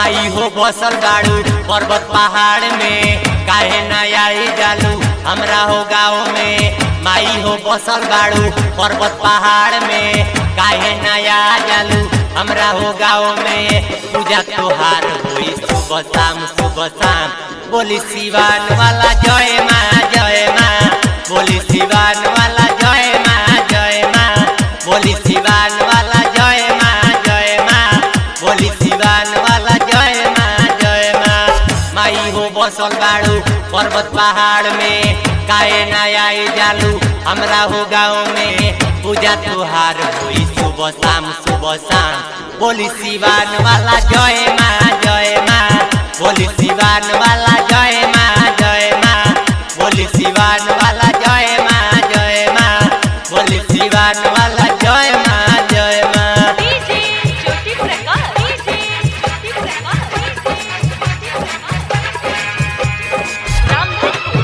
माई हो बसल बाड़ू पर्वत पहाड़ में काहे न आई जालू हमरा हो गाँव में माई हो बसल बाड़ू पर्वत पहाड़ में काहे न आ जालू हमरा हो गाँव में पूजा त्योहार होई सुबह शाम सुबह शाम बोली सिवान वाला जय माँ जय माँ बोली सिवान वाला जय माँ जय माँ बोली सिवान वाला जय माँ जय माँ बोली सिवान वाला जय माँ जय माँ माई हो बसल बाड़ू पर्वत पहाड़ में काहे ना आई जालू हमरा हो गाँव में पूजा त्योहार होई सुबह शाम सुबह शाम बोली सिवान वाला जय माँ जय माँ बोली सिवान वाला जय माँ जय माँ बोली सिवान वाला जय माँ जय माँ बोली सिवान वाला जय माँ जय माँ डीजे ज्योति प्रकाश डीजे ज्योति प्रकाश रामधनपुर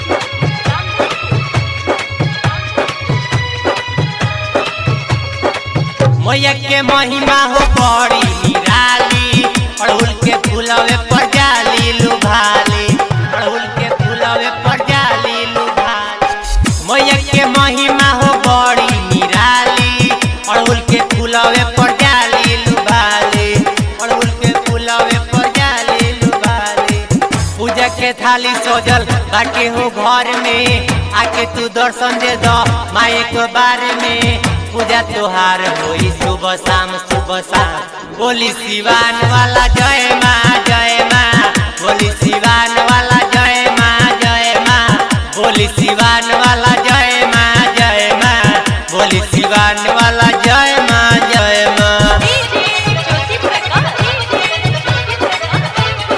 मैया के महिमा हो बड़ी निराली अड़हुल के फूलवे पर जाली लुभाली अड़हुल के फूलवे पर जाली लुभाली मैया के महिमा हो बड़ी निराली अड़हुल के फूलवे पर जाली लुभाली अड़हुल के फूलवे पर जाली लुभाली पूजा के थाली सजल बाटे हो घर में आके तू दर्शन दे दो माए के बारे में पूजा त्योहार होई सुबह शाम सुबह शाम बोली सिवान वाला जय माँ जय माँ बोली सिवान वाला जय माँ जय माँ बोली सिवान वाला जय माँ जय माँ बोली सिवान वाला जय माँ जय माँ DJ Jyoti Prakash DJ Jyoti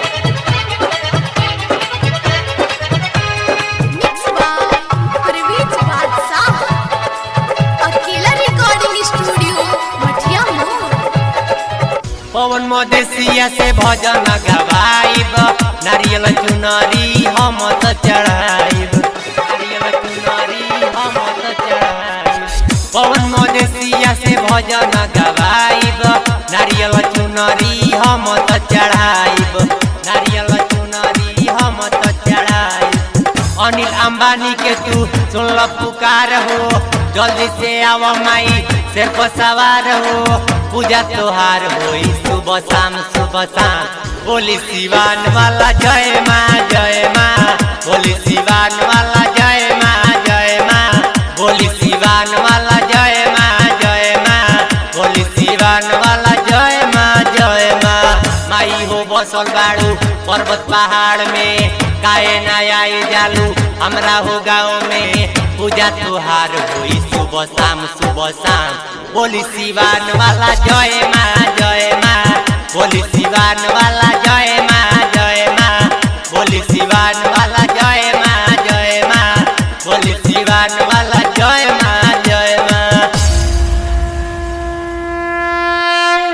mix by Praveen Badshah Akela recording studio मठिया मोड़ पवन मदेशिया से भजन गवाइब नारियल चुनरी हम त चढ़ाइब नारियल चुनरी हम त चढ़ाइब पवन मदेशिया से भजन गवाइब नारियल चुनरी हम त चढ़ाइब नारियल चुनरी हम त चढ़ाइब अनिल अंबानी के तू सुन पुकार हो जल्दी से आव माई सिर पर सवार हो पूजा त्योहार होई सुबह शाम सुबह शाम बोली सिवान वाला जय माँ जय माँ बोली सिवान वाला जय माँ जय माँ बोली सिवान वाला जय माँ जय माँ बोली सिवान वाला जय माँ जय माँ माई हो बसल बाड़ू पर्वत पहाड़ में काहे ना आई जालू हमरा हो गाँव में पूजा त्योहार होई सुबह शाम सुबह शाम बोली सिवान वाला जय माँ जय माँ बोली सिवान वाला जय